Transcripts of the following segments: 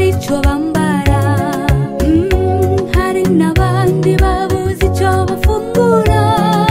icyo bambara Mm, hari n'abandi babuze icyo bafungura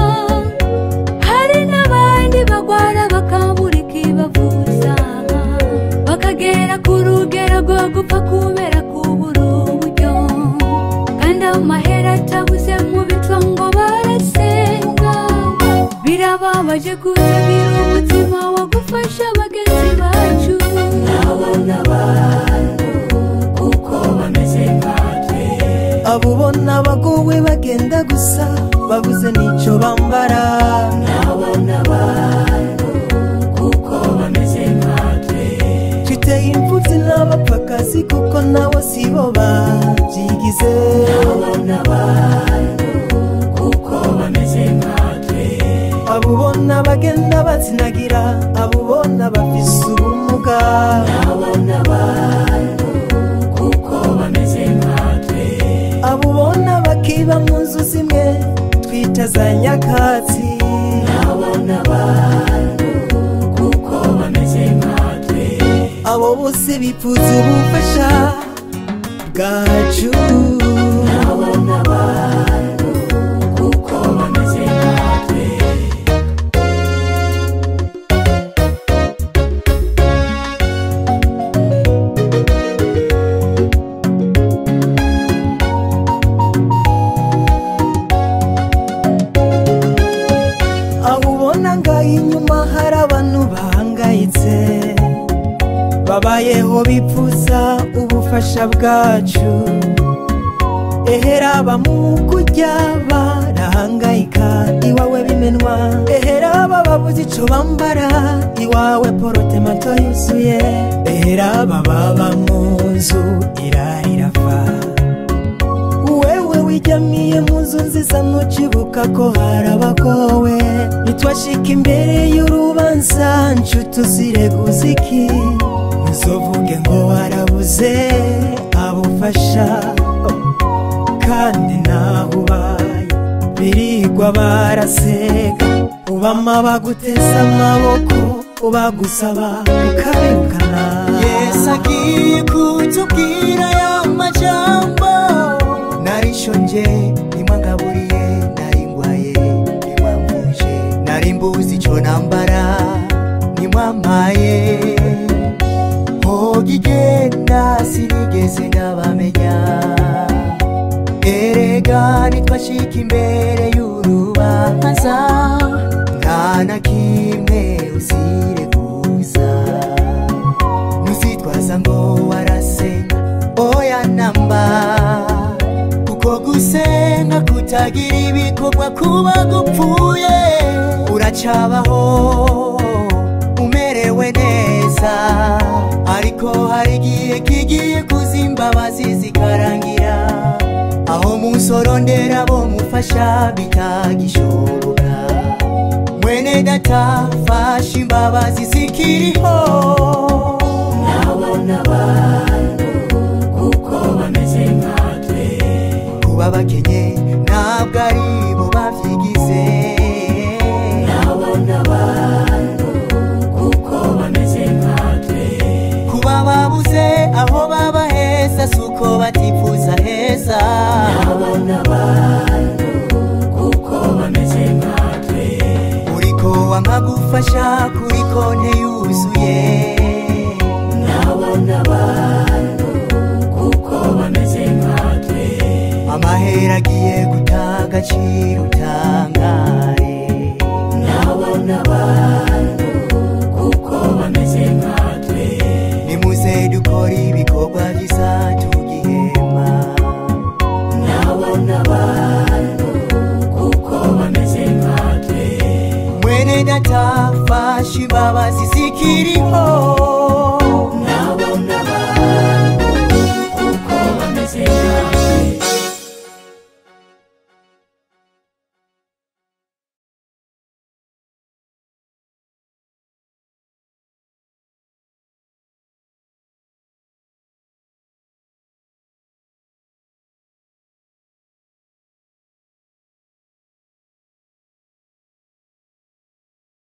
hari n'abandi bagwara bakabura ikibavuza bakagera ku rugero rwo gupfa kubera kubura uburyo kandi amahera atabuze mu bico ngo barasenga birababaje kutagira umutima wo gufasha bagenzi bacu nabona abantu kuko bameze nkatwe abo ubona bagowe bagenda gusa babuze n'icyo bambara nabona abantu kuko bameze nkatwe twiteye imfubyi n'abapfakazi kuko nabo si bo babyigize nabona abantu kuko bameze nkatwe abo ubona bagenda bazinagira abo ubona bafise ubumuga nabona abantu kuko bameze nkatwe abo ubona bakiba mu nzu zimwe twita za nyakatsi nabona abantu kuko bameze nkatwe abo bose bipfuza ubufasha bwacu nabona abantu kuko bameze nkatwe aho ubona ngaho inyuma hari abantu bahangayitse babayeho bipfuza ubufasha bwacu ehera bamukujya barahangayika iwawe bimenwa ehera bababuze icyo bambara iwawe porotemato yuzuye ehera bababa mu nzu irarirafa wewe wijyamiye mu nzu nziza ntucibuka ko hari abagowe nitwashika imbere y'urubanza nshuti uzireguza iki ntuzovuge ngo warabuze abufasha kandi naho ubaye birigwa baraseka ubama baguteza amaboko ubagusaba ukabirukana yesu agiye kutubwira aya majambo narishonje nimwangaburiye nari ngwaye nimwamvuje nari mbuzi ico nambara nimwampaye hogigenda sinigeze ndabamenya erega nitwashika imbere y'urubanza nta na kimwe uzireguza ntuzitwaza ngo warasenga oya namba kuko gusenga kutagira ibikorwa kuba gupfuye uracabaho umerewe neza ariko hari igihe kigiye kuza imbabazi zikarangira aho musorondera bo mufasha bitagishoboka mwene data fasha imbabazi zikiriho nabona abantu